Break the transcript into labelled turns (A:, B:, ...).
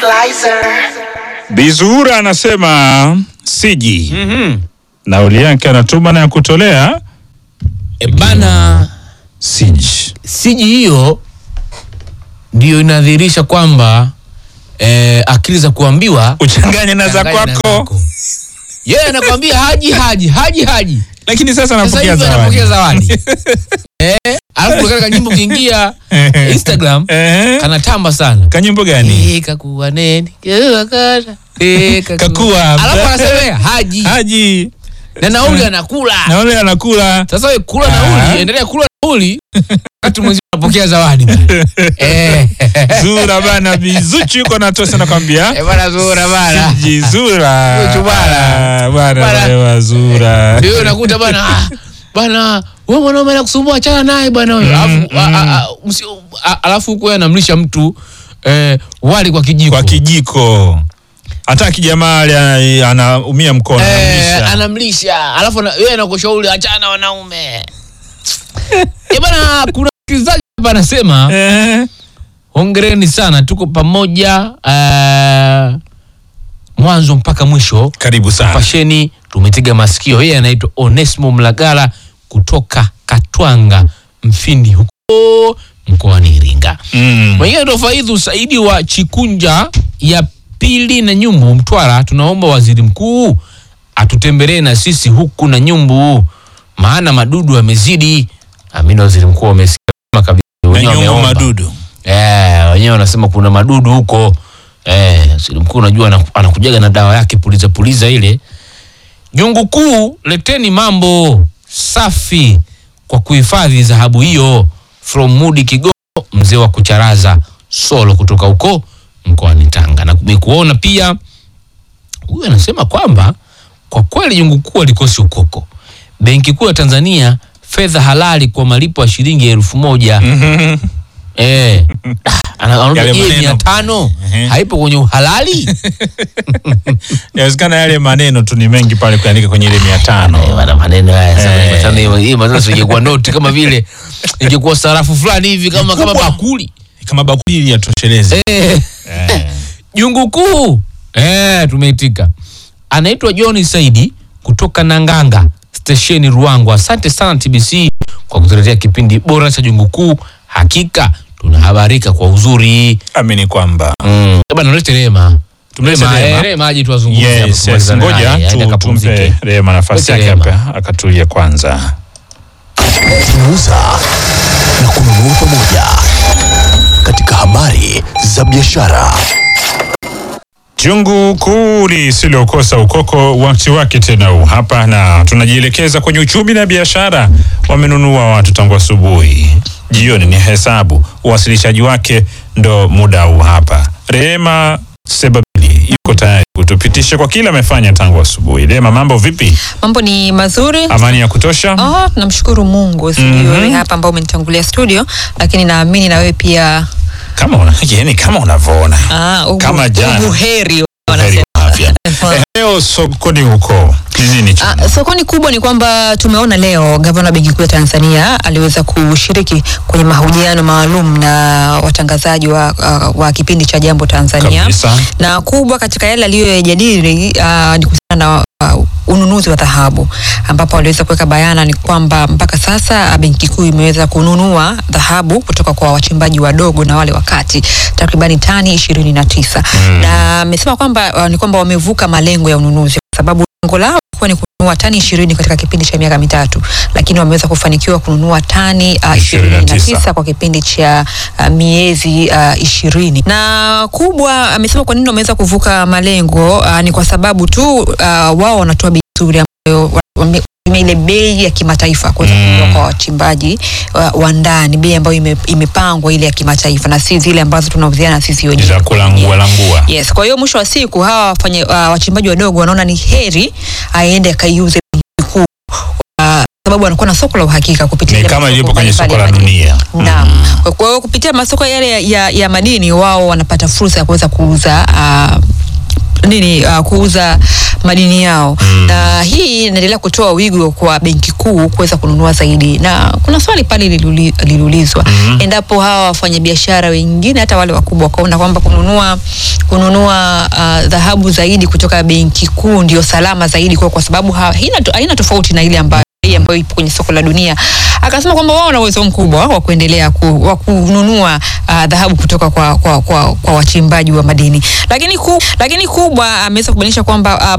A: Bizura anasema siji nauli yake anatuma na ya kutolea
B: E bana,
A: siji.
B: siji hiyo ndiyo inadhihirisha kwamba eh, akili za kuambiwa
A: Uchanganye na za
B: changanya na
A: kwako,
B: zako. Yeye anakwambia haji haji haji haji,
A: lakini sasa
B: sasa
A: anapokea
B: hivi anapokea
A: zawadi.
B: zawadi eh, alafu kaka nyimbo ukiingia Instagram
A: Eh,
B: kanatamba sana
A: kanyimbo gani?
B: Eh, kakuwa neni kakuwa kana. Eh, kakuwa-
A: Kakuwa.
B: alafu anasemea haji
A: Haji
B: na nauli anakula
A: na wale anakula
B: sasa we kula
A: Ah.
B: nauli endelea kula nauli wakati mwenzio anapokea zawadi bana. eh
A: Zura bana, Bizuchi yuko natosa nakwambia
B: Eh, bana zura bana
A: siji Zura
B: Zuchu bana.
A: Ah, bana
B: Bana.
A: wewe Zura
B: ndio unakuta bana ah, bana wewe mwanaume anakusumbua achana naye bana wewe alafu a- a- a- msi- a- alafu huko yeye anamlisha mtu eh, wali kwa kijiko
A: kwa kijiko, hata kijamaa ali- anaumia mkono
B: eh,
A: anamlisha.
B: anamlisha alafu ana- yeye anakushauri achana na wanaume eh bana kuna msikilizaji hapa anasema
A: Eh,
B: hongereni sana tuko pamoja eh, mwanzo mpaka mwisho
A: karibu sana.
B: pasheni tumetega masikio yeye anaitwa onesimo mlagala kutoka katwanga mfindi huko mkoani iringa
A: Mm.
B: mwingine ndo faidhu saidi wa chikunja ya pili na nyumbu mtwara tunaomba waziri mkuu atutembelee na sisi huku na nyumbu maana madudu yamezidi amini waziri mkuu amesikia kabisa
A: Na
B: wenyewe
A: nyuma
B: wameomba.
A: madudu
B: Eh, wenyewe wanasema kuna madudu huko. Eh, waziri mkuu unajua anaku- anakujaga na dawa yake puliza puliza ile. Jungu kuu, leteni mambo safi kwa kuhifadhi dhahabu hiyo. From Mudi Kigogo, mzee wa kucharaza solo kutoka huko mkoani Tanga. Na kumekuona pia huyu anasema kwamba kwa kweli jungu kuu alikosi ukoko. Benki Kuu ya Tanzania fedha halali kwa malipo ya shilingi elfu moja Eh. Ana- anaona
A: Yale
B: je,
A: maneno.
B: mia tano
A: Ehe.
B: haipo kwenye uhalali
A: inawezekana yale maneno tu ni mengi pale kuandika kwenye ile mia
B: Eh,
A: tano
B: bana maneno haya sana,
A: Eh.
B: mia tano hiyo- hii maneno singekuwa noti kama vile ingekuwa sarafu fulani hivi kama kama
A: Kubwa.
B: bakuli
A: kama bakuli ili yatosheleze
B: eh.
A: Eh.
B: jungu kuu eh, tumeitika anaitwa John Saidi kutoka Nanganga stesheni Ruangwa. Asante sana TBC kwa kutuletea kipindi bora cha jungu kuu. Hakika tunahabarika kwa uzuri.
A: amini kwamba
B: Mm. Bana nalete Rema.
A: Tumlete
B: Rema,
A: Rema.
B: eh, Rema aje tuwazungumzie hapa
A: yes, yes.
B: kumalizana
A: ngoja
B: naye, aende
A: tu,
B: akapumzike.
A: tumpe Rema nafasi
B: Lete
A: yake
B: Rema.
A: hapa akatulia kwanza
C: kuuza na kununua pamoja katika habari za biashara.
A: Jungu kuu lisilokosa ukoko wakati wake tena huu hapa, na tunajielekeza kwenye uchumi na biashara. Wamenunua watu tangu asubuhi, jioni ni hesabu. Uwasilishaji wake ndo muda huu hapa. Rehema Sebabili yuko tayari kutupitisha kwa kila amefanya tangu asubuhi. Rehema, mambo vipi?
D: Mambo ni mazuri.
A: Amani ya kutosha?
D: Oh, namshukuru Mungu sijui
A: Mhm.
D: wewe hapa ambao umenitangulia studio, lakini naamini na wewe pia
A: Kama una, yani kama unavyoona
D: ah, ubu,
A: Kama jana.
D: ubuheri
A: Heri
D: wanasema.
A: wa afya. Eh, Leo sokoni huko ni nini? chuma?
D: Ah, sokoni kubwa ni kwamba tumeona leo gavana wa benki kuu ya Tanzania aliweza kushiriki kwenye mahojiano maalum na watangazaji wa, uh, wa kipindi cha Jambo Tanzania
A: Kabisa.
D: na kubwa katika yale aliyoyajadili uh, ni kuhusiana na uh, ununuzi wa dhahabu ambapo aliweza kuweka bayana ni kwamba mpaka sasa uh, benki kuu imeweza kununua dhahabu kutoka kwa wachimbaji wadogo na wale wakati takribani tani ishirini na tisa na amesema kwamba uh, ni kwamba wamevuka malengo ya ununuzi kwa sababu lengo lao ilikuwa ni kununua tani ishirini katika kipindi cha miaka mitatu, lakini wameweza kufanikiwa kununua tani uh, ishirini na
A: 29.
D: tisa kwa kipindi cha uh, miezi uh, ishirini na kubwa amesema kwa nini wameweza kuvuka malengo uh, ni kwa sababu tu uh, wao wanatoa bei nzuri ambayo wa- wame- wame- ile bei ya kimataifa kuweza
A: Mm.
D: kutoka kwa wachimbaji wa, wa ndani, bei ambayo ime, imepangwa ile ya kimataifa na si zile ambazo tunauziana sisi wenyewe
A: za kulangua langua.
D: Yes, kwa hiyo mwisho wa siku hawa wafanya, uh, wachimbaji wadogo wanaona ni heri aende akaiuze benki kuu uh, sababu anakuwa na soko la uhakika kupitia
A: Ni
D: ile
A: kama
D: masoko
A: ilivyo kwenye soko la
D: mbalimbali ya madini.
A: dunia.
D: Naam. Kwa- Kwa hiyo kupitia masoko yale ya, ya, ya madini wao wanapata fursa ya kuweza kuuza uh, nini uh, kuuza madini yao na hii inaendelea kutoa wigo kwa benki kuu kuweza kununua zaidi, na kuna swali pale liliuli- liliulizwa endapo hawa wafanyabiashara wengine hata wale wakubwa wakaona kwamba kununua kununua ah, dhahabu zaidi kutoka benki kuu ndio salama zaidi kwa, kwa sababu ha- haina, to- haina tofauti na ile ambayo hii ambayo ipo kwenye soko la dunia. Akasema kwamba wao wana uwezo mkubwa wa kuendelea ku, wa kununua ah, dhahabu kutoka kwa, kwa, kwa, kwa wachimbaji wa madini, lakini, ku, lakini kubwa ameweza kubainisha kwamba ah,